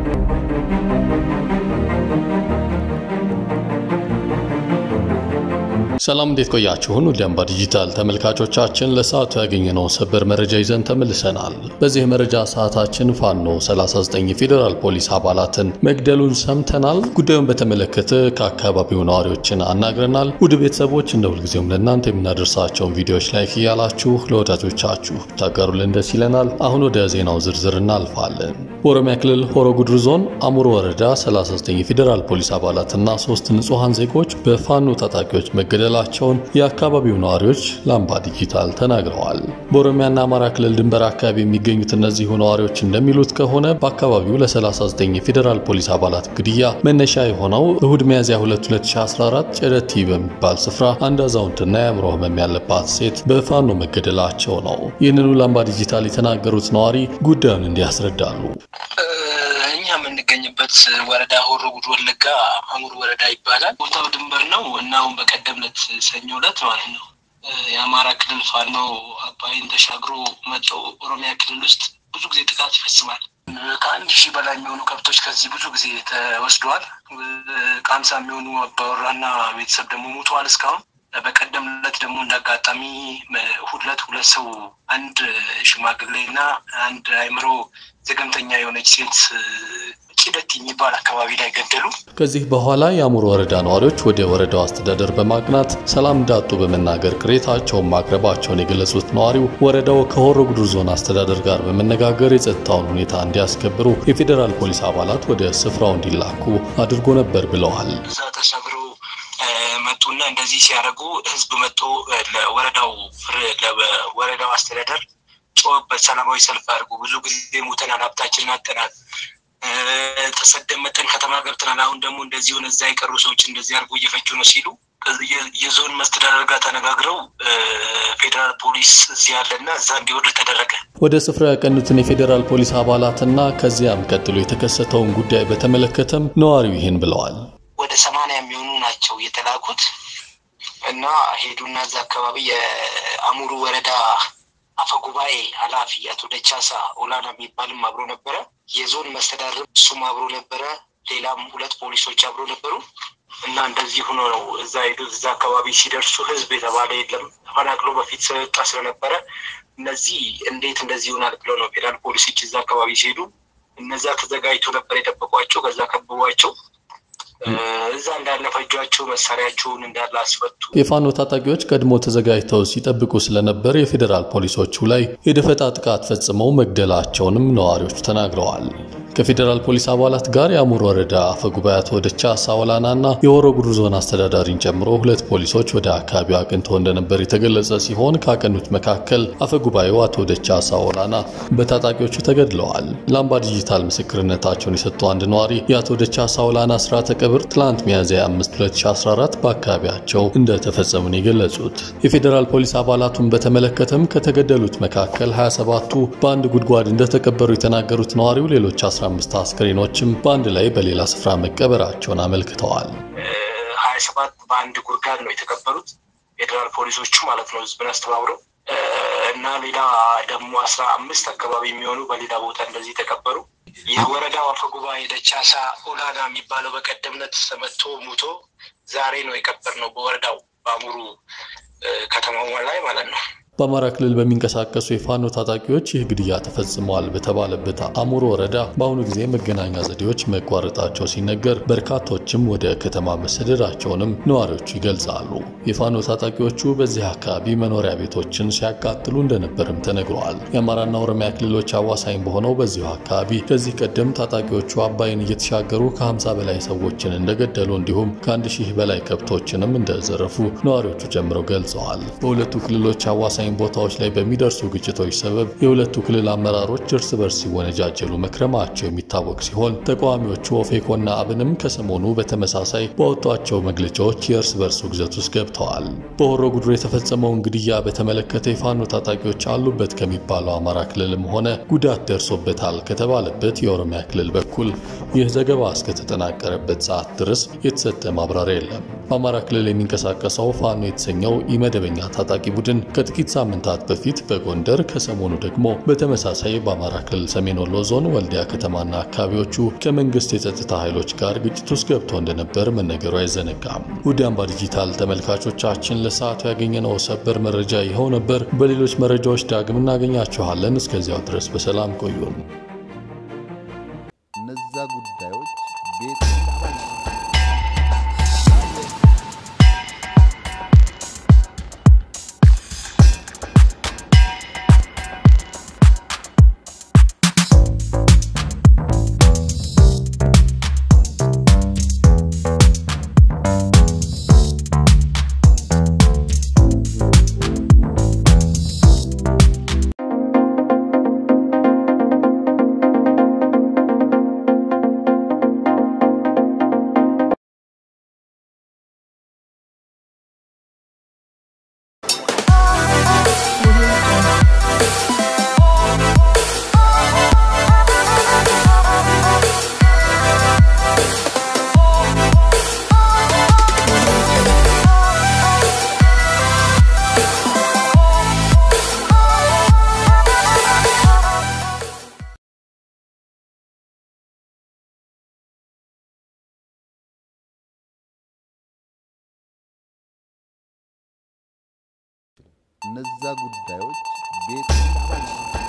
ሰላም እንዴት ቆያችሁን? ወደ አምባ ዲጂታል ተመልካቾቻችን ለሰዓቱ ያገኘነውን ሰበር መረጃ ይዘን ተመልሰናል። በዚህ መረጃ ሰዓታችን ፋኖ 39 የፌዴራል ፖሊስ አባላትን መግደሉን ሰምተናል። ጉዳዩን በተመለከተ ከአካባቢው ነዋሪዎችን አናግረናል። ውድ ቤተሰቦች እንደ ሁልጊዜውም ለእናንተ የምናደርሳቸውን ቪዲዮዎች ላይክ እያላችሁ ለወዳጆቻችሁ ታጋሩልን ደስ ይለናል። አሁን ወደ ዜናው ዝርዝር እናልፋለን። በኦሮሚያ ክልል ሆሮ ጉድሩ ዞን አሙሮ ወረዳ 39 የፌዴራል ፖሊስ አባላትና ሶስት ንጹሐን ዜጎች በፋኖ ታጣቂዎች መገደላቸውን የአካባቢው ነዋሪዎች ለአምባ ዲጂታል ተናግረዋል። በኦሮሚያና አማራ ክልል ድንበር አካባቢ የሚገኙት እነዚሁ ነዋሪዎች እንደሚሉት ከሆነ በአካባቢው ለ39 የፌዴራል ፖሊስ አባላት ግድያ መነሻ የሆነው እሁድ ሚያዝያ 2 2014 ጨረቲ በሚባል ስፍራ አንድ አዛውንትና የአእምሮ ህመም ያለባት ሴት በፋኖ መገደላቸው ነው። ይህንኑ ለአምባ ዲጂታል የተናገሩት ነዋሪ ጉዳዩን እንዲያስረዳሉ። እኛ የምንገኝበት ወረዳ ሆሮ ጉዱሩ ወለጋ አሙር ወረዳ ይባላል። ቦታው ድንበር ነው እና አሁን በቀደምነት ሰኞ ዕለት ማለት ነው የአማራ ክልል ፋኖ አባይን ተሻግሮ መጥቶ ኦሮሚያ ክልል ውስጥ ብዙ ጊዜ ጥቃት ይፈጽማል። ከአንድ ሺህ በላይ የሚሆኑ ከብቶች ከዚህ ብዙ ጊዜ ተወስደዋል። ከሀምሳ የሚሆኑ አባወራና ቤተሰብ ደግሞ ሞተዋል እስካሁን በቀደም ዕለት ደግሞ እንዳጋጣሚ ሁለት ሁለት ሰው አንድ ሽማግሌ እና አንድ አእምሮ ዘገምተኛ የሆነች ሴት ቂደት የሚባል አካባቢ ላይ ገደሉ። ከዚህ በኋላ የአሙር ወረዳ ነዋሪዎች ወደ ወረዳው አስተዳደር በማቅናት ሰላም እንዳጡ በመናገር ቅሬታቸውን ማቅረባቸውን የገለጹት ነዋሪው ወረዳው ከሆሮ ጉዱሩ ዞን አስተዳደር ጋር በመነጋገር የጸጥታውን ሁኔታ እንዲያስከብሩ የፌዴራል ፖሊስ አባላት ወደ ስፍራው እንዲላኩ አድርጎ ነበር ብለዋል። እዛ ተሰብረው መጡና እንደዚህ ሲያደርጉ ህዝብ መጥቶ ለወረዳው ለወረዳው አስተዳደር ጮህበት፣ ሰላማዊ ሰልፍ አድርጉ፣ ብዙ ጊዜ ሞተናል፣ ሀብታችንን አጠናል፣ ተሰደን መጠን ከተማ ገብተናል፣ አሁን ደግሞ እንደዚህ ሆነ፣ እዛ የቀሩ ሰዎች እንደዚህ አድርጎ እየፈጁ ነው ሲሉ የዞን መስተዳደር ጋር ተነጋግረው ፌዴራል ፖሊስ እዚህ ያለና እዛ እንዲወርድ ተደረገ። ወደ ስፍራው ያቀኑትን የፌዴራል ፖሊስ አባላትና ከዚያም ቀጥሎ የተከሰተውን ጉዳይ በተመለከተም ነዋሪው ይህን ብለዋል። ወደ ሰማንያ የሚሆኑ ናቸው የተላኩት እና ሄዱና እዛ አካባቢ የአሙሩ ወረዳ አፈጉባኤ ኃላፊ አቶ ደቻሳ ኦላና የሚባልም አብሮ ነበረ። የዞን መስተዳድር እሱም አብሮ ነበረ። ሌላም ሁለት ፖሊሶች አብሮ ነበሩ እና እንደዚህ ሆኖ ነው እዛ ሄዱት። እዛ አካባቢ ሲደርሱ ህዝብ የተባለ የለም ተፈናቅሎ በፊት ስለወጣ ስለነበረ እነዚህ እንዴት እንደዚህ ይሆናል ብለው ነው ፌዴራል ፖሊሶች እዛ አካባቢ ሲሄዱ እነዛ ተዘጋጅቶ ነበር የጠበቋቸው። ከዛ ከብቧቸው እዛ እንዳለ ፈጇቸው፣ መሳሪያቸውን እንዳለ አስፈቱ። የፋኖ ታጣቂዎች ቀድሞ ተዘጋጅተው ሲጠብቁ ስለነበር የፌዴራል ፖሊሶቹ ላይ የደፈጣ ጥቃት ፈጽመው መግደላቸውንም ነዋሪዎቹ ተናግረዋል። ከፌዴራል ፖሊስ አባላት ጋር የአሙር ወረዳ አፈጉባኤ አቶ ደቻሳ ወላና እና የሆሮ ጉዱሩ ዞን አስተዳዳሪን ጨምሮ ሁለት ፖሊሶች ወደ አካባቢው አቅንተው እንደነበር የተገለጸ ሲሆን ካቀኑት መካከል አፈጉባኤው አቶ ደቻሳ ወላና በታጣቂዎቹ ተገድለዋል። ለአምባ ዲጂታል ምስክርነታቸውን የሰጡ አንድ ነዋሪ የአቶ ደቻሳ ወላና ስርዓተ ቀብር ትላንት ሚያዝያ 5 2014 በአካባቢያቸው እንደተፈጸሙን የገለጹት የፌዴራል ፖሊስ አባላቱን በተመለከተም ከተገደሉት መካከል 27ቱ በአንድ ጉድጓድ እንደተቀበሩ የተናገሩት ነዋሪው ሌሎች 15 አስክሬኖችም በአንድ ላይ በሌላ ስፍራ መቀበራቸውን አመልክተዋል። ሀያ ሰባት በአንድ ጉድጓድ ነው የተቀበሩት ፌዴራል ፖሊሶቹ ማለት ነው ህዝብን አስተባብረው እና ሌላ ደግሞ አስራ አምስት አካባቢ የሚሆኑ በሌላ ቦታ እንደዚህ ተቀበሩ። የወረዳው አፈጉባኤ ደቻሳ ኦላና የሚባለው በቀደምነት ተመቶ ሙቶ ዛሬ ነው የቀበር ነው በወረዳው በአሙሩ ከተማው ላይ ማለት ነው። በአማራ ክልል በሚንቀሳቀሱ የፋኖ ታጣቂዎች ይህ ግድያ ተፈጽመዋል በተባለበት አሙር ወረዳ በአሁኑ ጊዜ መገናኛ ዘዴዎች መቋረጣቸው ሲነገር በርካቶችም ወደ ከተማ መሰደዳቸውንም ነዋሪዎቹ ይገልጻሉ። የፋኖ ታጣቂዎቹ በዚህ አካባቢ መኖሪያ ቤቶችን ሲያቃጥሉ እንደነበርም ተነግረዋል። የአማራና ኦሮሚያ ክልሎች አዋሳኝ በሆነው በዚሁ አካባቢ ከዚህ ቀደም ታጣቂዎቹ አባይን እየተሻገሩ ከ50 በላይ ሰዎችን እንደገደሉ እንዲሁም ከአንድ ሺህ በላይ ከብቶችንም እንደዘረፉ ነዋሪዎቹ ጨምረው ገልጸዋል። በሁለቱ ክልሎች አዋሳኝ ቦታዎች ላይ በሚደርሱ ግጭቶች ሰበብ የሁለቱ ክልል አመራሮች እርስ በርስ ሲወነጃጀሉ መክረማቸው የሚታወቅ ሲሆን ተቃዋሚዎቹ ኦፌኮና አብንም ከሰሞኑ በተመሳሳይ በወጧቸው መግለጫዎች የእርስ በርስ ውግዘት ውስጥ ገብተዋል። በሆሮ ጉዱሩ የተፈጸመውን ግድያ በተመለከተ የፋኖ ታጣቂዎች አሉበት ከሚባለው አማራ ክልልም ሆነ ጉዳት ደርሶበታል ከተባለበት የኦሮሚያ ክልል በኩል ይህ ዘገባ እስከተጠናቀረበት ሰዓት ድረስ የተሰጠ ማብራሪያ የለም። በአማራ ክልል የሚንቀሳቀሰው ፋኖ የተሰኘው ኢመደበኛ ታጣቂ ቡድን ከጥቂት ሳምንታት በፊት በጎንደር ከሰሞኑ ደግሞ በተመሳሳይ በአማራ ክልል ሰሜን ወሎ ዞን ወልዲያ ከተማና አካባቢዎቹ ከመንግስት የጸጥታ ኃይሎች ጋር ግጭት ውስጥ ገብቶ እንደነበር መነገሩ አይዘነጋም። ውድ አምባ ዲጂታል ተመልካቾቻችን ለሰዓቱ ያገኘነው ሰበር መረጃ ይኸው ነበር። በሌሎች መረጃዎች ዳግም እናገኛችኋለን። እስከዚያው ድረስ በሰላም ቆዩን። እነዛ ጉዳዮች ቤት እነዛ ጉዳዮች ቤት